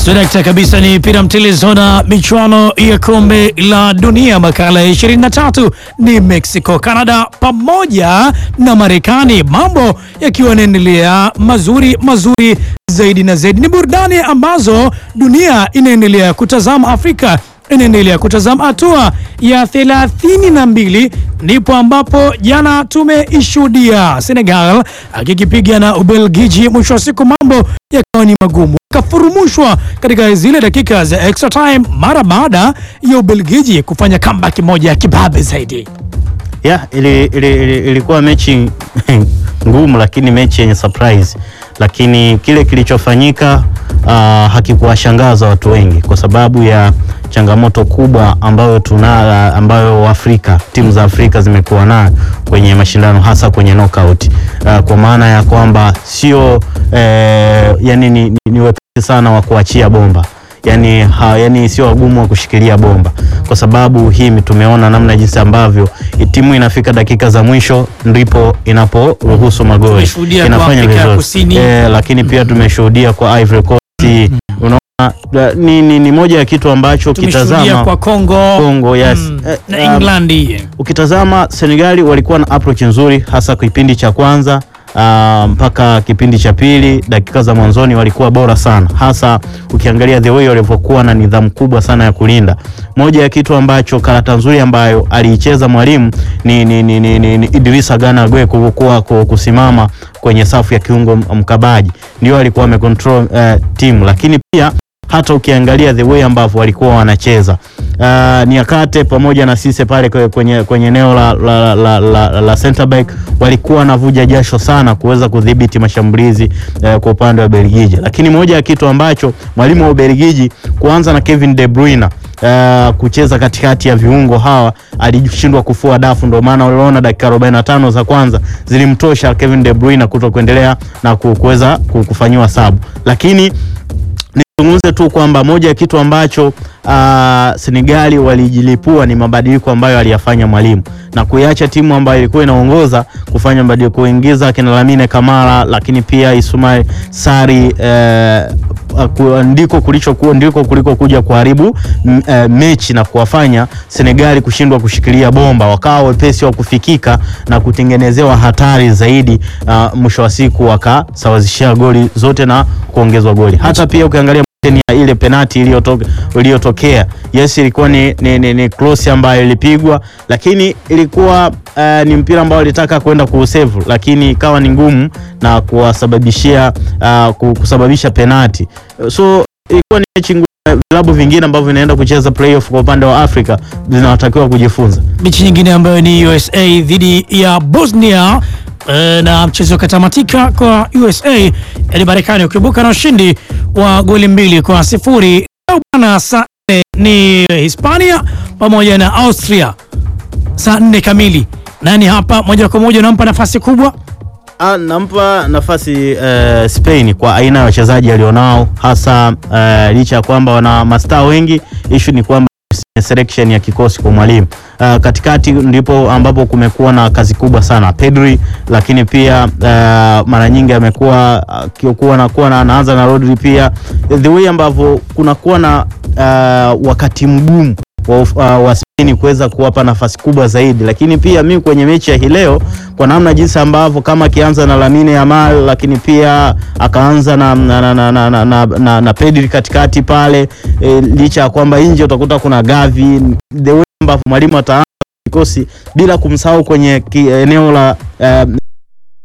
Swadakta kabisa ni pira mtilizo na michuano ya kombe la dunia makala ya 23 ni Mexico, Canada pamoja na Marekani, mambo yakiwa yanaendelea mazuri mazuri zaidi na zaidi. Ni burudani ambazo dunia inaendelea kutazama, Afrika inaendelea kutazama. Hatua ya thelathini na mbili ndipo ambapo jana tumeishuhudia Senegal akikipiga na Ubelgiji. Mwisho wa siku mambo yakawa ni magumu, kafurumushwa katika zile dakika za extra time mara baada ya Ubelgiji kufanya comeback moja ya kibabe zaidi. Yeah, ili, ili, ili, ilikuwa mechi ngumu lakini mechi yenye surprise, lakini kile kilichofanyika uh, hakikuwashangaza watu wengi kwa sababu ya changamoto kubwa ambayo tuna ambayo Afrika timu za Afrika zimekuwa nayo kwenye mashindano hasa kwenye knockout uh, kwa maana ya kwamba sio eh, yani ni, ni, ni wepesi sana wa kuachia bomba yani, ha, yani sio wagumu wa kushikilia bomba, kwa sababu hii tumeona namna jinsi ambavyo timu inafika dakika za mwisho ndipo inaporuhusu magoli Tumeshuhudia kwa Afrika ya Kusini. eh, lakini pia tumeshuhudia kwa Ivory Coast. Unaona da- ni, ni, ni moja ya kitu ambacho Tumeshuhudia ukitazama kwa Kongo, Kongo, yes. mm, Eh, na um, England. ukitazama Senegali walikuwa na approach nzuri hasa kwa kipindi cha kwanza ah, mpaka kipindi cha pili. Dakika za mwanzoni walikuwa bora sana, hasa ukiangalia the way walivyokuwa na nidhamu kubwa sana ya kulinda. Moja ya kitu ambacho karata nzuri ambayo aliicheza mwalimu ni, ni, ni, ni, ni, ni Idrissa Gana Gueye kuwa kusimama kwenye safu ya kiungo mkabaji, ndio alikuwa amecontrol eh, timu, lakini pia hata ukiangalia the way ambavyo walikuwa wanacheza uh, Niakate pamoja na Sise pale kwe- kwenye kwenye eneo la, la, la, la, la center back walikuwa wanavuja jasho sana kuweza kudhibiti mashambulizi uh, kwa upande wa Belgiji, lakini moja ya kitu ambacho mwalimu wa Ubelgiji kuanza na Kevin De Bruyne uh, kucheza katikati ya viungo hawa alishindwa kufua dafu, ndio maana uliona dakika 45 za kwanza zilimtosha Kevin De Bruyne kuto kuendelea na ku- kuweza ku- kufanyiwa sabu, lakini nizungumze tu kwamba moja ya kitu ambacho uh, Senegali walijilipua ni mabadiliko ambayo aliyafanya mwalimu na kuiacha timu ambayo ilikuwa inaongoza kufanya mabadiliko, kuingiza akina Lamine Kamara, lakini pia Ismail Sari eh, ku- ndiko kulichokuwa ndiko kuliko kuja kuharibu m- eh, mechi na kuwafanya Senegali kushindwa kushikilia bomba, wakawa wepesi wa kufikika na kutengenezewa hatari zaidi. Uh, mwisho wa siku wakasawazishia goli zote na kuongezwa goli. Hata pia ukiangalia ya ile penati iliyotoka iliyotokea, yes, ilikuwa ni, ni, ni, ni cross ambayo ilipigwa, lakini ilikuwa uh, ni mpira ambao alitaka kwenda kuusevu, lakini ikawa ni ngumu na kuwasababishia uh, ku- kusababisha penati. So ilikuwa ni mechi ngumu. Vilabu vingine ambavyo vinaenda kucheza playoff kwa upande wa Afrika vinatakiwa kujifunza. Mechi nyingine ambayo ni USA dhidi ya Bosnia eh, na mchezo ukatamatika kwa USA yani Marekani ukibuka na ushindi wa goli mbili kwa sifuri. Leo bwana, saa nne ni Hispania pamoja na Austria saa nne kamili. Nani hapa moja kwa moja unampa nafasi kubwa? Ah, nampa nafasi eh, Spain kwa aina ya wachezaji alionao hasa eh, licha ya kwamba wana mastaa wengi, issue ni kwamba selection ya kikosi kwa mwalimu. Uh, katikati ndipo ambapo kumekuwa na kazi kubwa sana Pedri, lakini pia uh, mara nyingi amekuwa akikuwa na kuwa na anaanza na Rodri pia the way ambavyo kunakuwa na uh, wakati mgumu wa, uh, wa Spain kuweza kuwapa nafasi kubwa zaidi, lakini pia mimi kwenye mechi ya hii leo kwa namna jinsi ambavyo kama akianza na Lamine Yamal, lakini pia akaanza na, na, na, na, na, na, na, na, na Pedri katikati pale e, licha ya kwamba nje utakuta kuna Gavi, the way ambavyo mwalimu ataanza kikosi bila kumsahau kwenye ki, eneo la uh,